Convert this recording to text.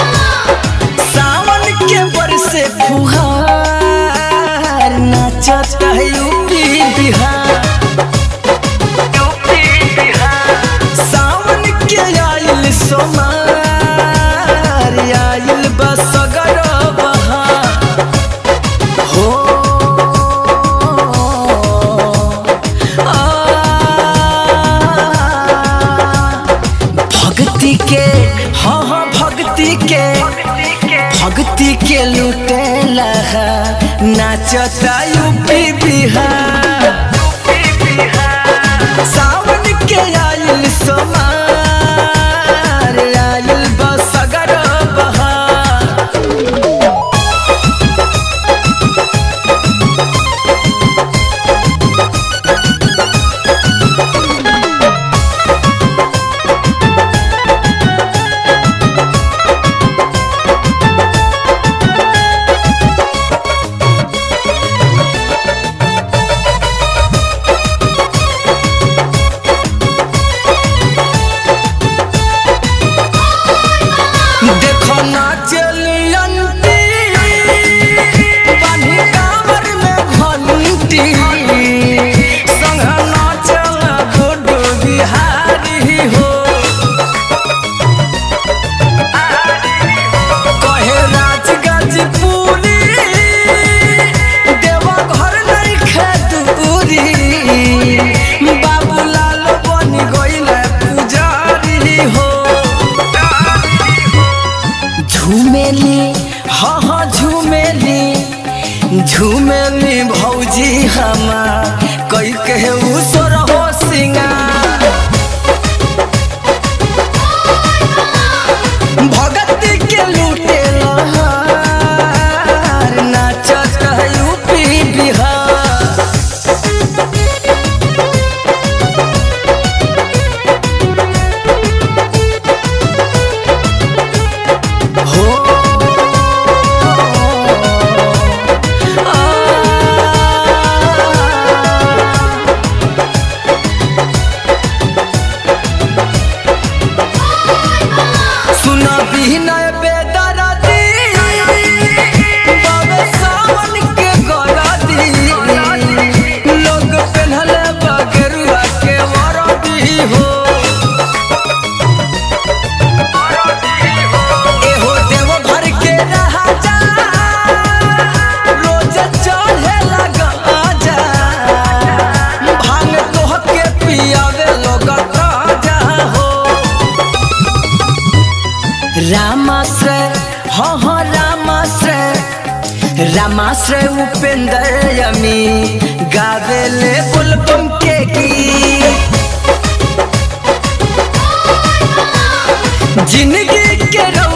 सावन के बरसे फुहार नाचत है यूपी बिहार सावन के आइल सोमार आइल बसगर बहार हो भक्ति के हाँ हाँ भक्ति के भक्ति के लुटेला नाचता यूपी बिहार सावन के आइल सोमार आइल बसगर बहार देखो ना चलियंती बान्ही कांवर में घंटी संग नाचल गुड्डू बिहारी हो कहे राज गजपुरी देवा घर नहीं खेतूरी बाबूलाल बन गइल पुजारी हो झूमेली हाँ हाँ झूमेली झूमेली भौजी हमार कई कहे उसर हो सिंगार भगती के लूटे लहार नाचत है यूपी बिहार हो सुना बिनय बेदरदी बाबे सावन के गरदी लोग पेन्हले बगरुआ के वरदी हो एहो देव घर के राजा रोज चढ़े लगा जा भांग तोह के पियावे लोग जा हो रामाश्रय हाँ हाँ रामाश्रय रामाश्रय उपेंद्र यमी गावेले बोलबम के गीत जिंदगी के रौ